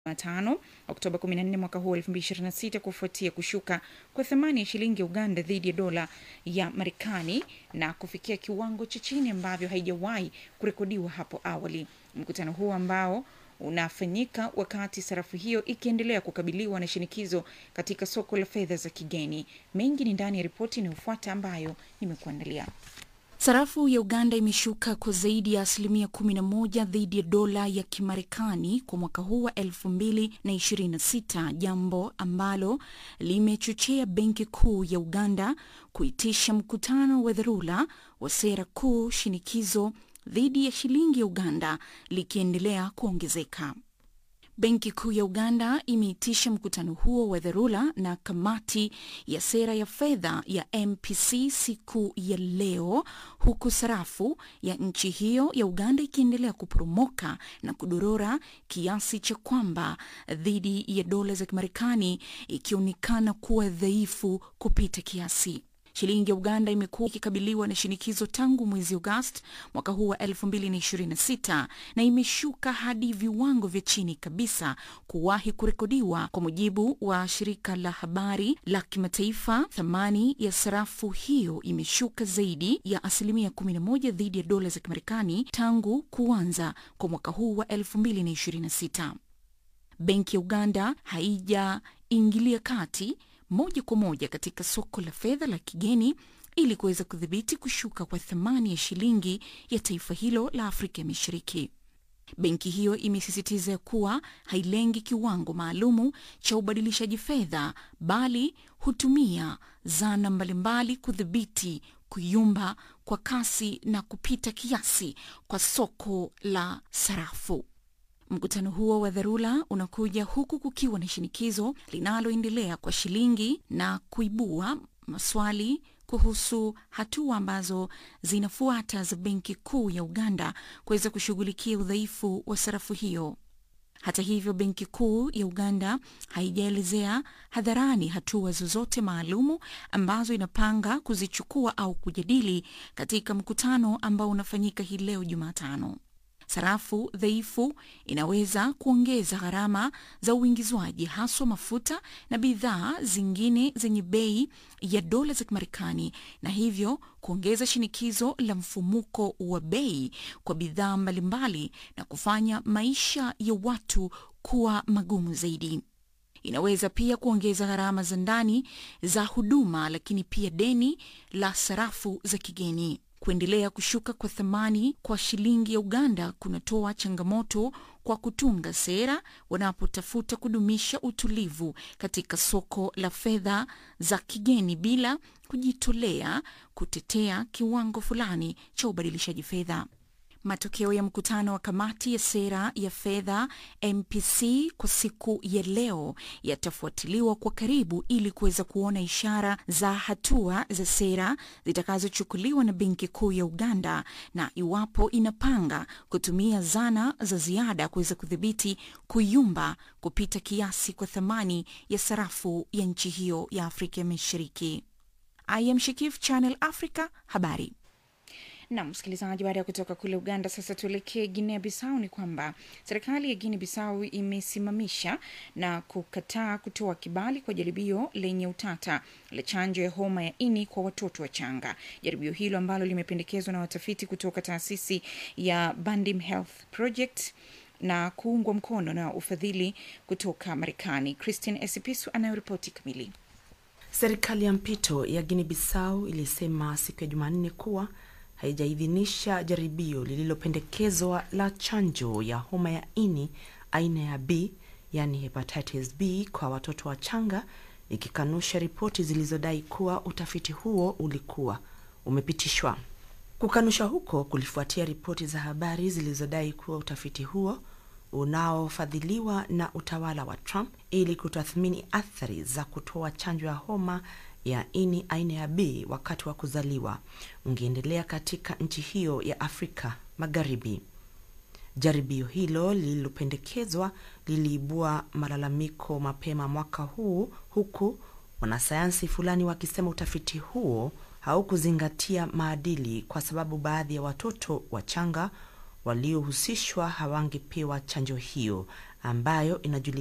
Jumatano Oktoba 14 mwaka huu 2026 kufuatia kushuka kwa thamani ya shilingi ya Uganda dhidi ya dola ya Marekani na kufikia kiwango cha chini ambavyo haijawahi kurekodiwa hapo awali. Mkutano huu ambao unafanyika wakati sarafu hiyo ikiendelea kukabiliwa na shinikizo katika soko la fedha za kigeni. Mengi ni ndani ya ripoti inayofuata ambayo nimekuandalia. Sarafu ya Uganda imeshuka kwa zaidi ya asilimia 11 dhidi ya dola ya Kimarekani kwa mwaka huu wa 2026, jambo ambalo limechochea Benki Kuu ya Uganda kuitisha mkutano wa dharura wa sera kuu, shinikizo dhidi ya shilingi ya Uganda likiendelea kuongezeka. Benki Kuu ya Uganda imeitisha mkutano huo wa dharura na kamati ya sera ya fedha ya MPC siku ya leo, huku sarafu ya nchi hiyo ya Uganda ikiendelea kuporomoka na kudorora kiasi cha kwamba dhidi ya dola za Kimarekani ikionekana kuwa dhaifu kupita kiasi. Shilingi ya Uganda imekuwa ikikabiliwa na shinikizo tangu mwezi Agosti mwaka huu wa 2026 na imeshuka hadi viwango vya chini kabisa kuwahi kurekodiwa. Kwa mujibu wa shirika la habari la kimataifa, thamani ya sarafu hiyo imeshuka zaidi ya asilimia 11 dhidi ya dola za Kimarekani tangu kuanza kwa mwaka huu wa 2026. Benki ya Uganda haijaingilia kati moja kwa moja katika soko la fedha la kigeni ili kuweza kudhibiti kushuka kwa thamani ya shilingi ya taifa hilo la Afrika ya Mashariki. Benki hiyo imesisitiza kuwa hailengi kiwango maalumu cha ubadilishaji fedha, bali hutumia zana mbalimbali kudhibiti kuyumba kwa kasi na kupita kiasi kwa soko la sarafu. Mkutano huo wa dharura unakuja huku kukiwa na shinikizo linaloendelea kwa shilingi na kuibua maswali kuhusu hatua ambazo zinafuata za Benki Kuu ya Uganda kuweza kushughulikia udhaifu wa sarafu hiyo. Hata hivyo, Benki Kuu ya Uganda haijaelezea hadharani hatua zozote maalumu ambazo inapanga kuzichukua au kujadili katika mkutano ambao unafanyika hii leo Jumatano. Sarafu dhaifu inaweza kuongeza gharama za uingizwaji haswa mafuta na bidhaa zingine zenye bei ya dola za Kimarekani na hivyo kuongeza shinikizo la mfumuko wa bei kwa bidhaa mbalimbali na kufanya maisha ya watu kuwa magumu zaidi. Inaweza pia kuongeza gharama za ndani za huduma, lakini pia deni la sarafu za kigeni. Kuendelea kushuka kwa thamani kwa shilingi ya Uganda kunatoa changamoto kwa kutunga sera wanapotafuta kudumisha utulivu katika soko la fedha za kigeni bila kujitolea kutetea kiwango fulani cha ubadilishaji fedha. Matokeo ya mkutano wa kamati ya sera ya fedha MPC kwa siku ya leo yatafuatiliwa kwa karibu ili kuweza kuona ishara za hatua za sera zitakazochukuliwa na Benki Kuu ya Uganda na iwapo inapanga kutumia zana za ziada kuweza kudhibiti kuyumba kupita kiasi kwa thamani ya sarafu ya nchi hiyo ya Afrika ya Mashariki. I am Shikif, Channel Africa, habari na msikilizaji, baada ya kutoka kule Uganda, sasa tuelekee Guinea Bissau. Ni kwamba serikali ya Guinea Bissau imesimamisha na kukataa kutoa kibali kwa jaribio lenye utata la chanjo ya homa ya ini kwa watoto wachanga. Jaribio hilo ambalo limependekezwa na watafiti kutoka taasisi ya Bandim Health Project na kuungwa mkono na ufadhili kutoka Marekani. Christine Esipisu anayoripoti kamili. Serikali ya mpito ya Guinea Bissau ilisema siku ya Jumanne kuwa haijaidhinisha jaribio lililopendekezwa la chanjo ya homa ya ini aina ya B, yani hepatitis B kwa watoto wachanga, ikikanusha ripoti zilizodai kuwa utafiti huo ulikuwa umepitishwa. Kukanusha huko kulifuatia ripoti za habari zilizodai kuwa utafiti huo unaofadhiliwa na utawala wa Trump ili kutathmini athari za kutoa chanjo ya homa ya ini aina ya B wakati wa kuzaliwa ungeendelea katika nchi hiyo ya Afrika Magharibi. Jaribio hilo lililopendekezwa liliibua malalamiko mapema mwaka huu, huku wanasayansi fulani wakisema utafiti huo haukuzingatia maadili kwa sababu baadhi ya watoto wachanga waliohusishwa hawangepewa chanjo hiyo ambayo inajulikana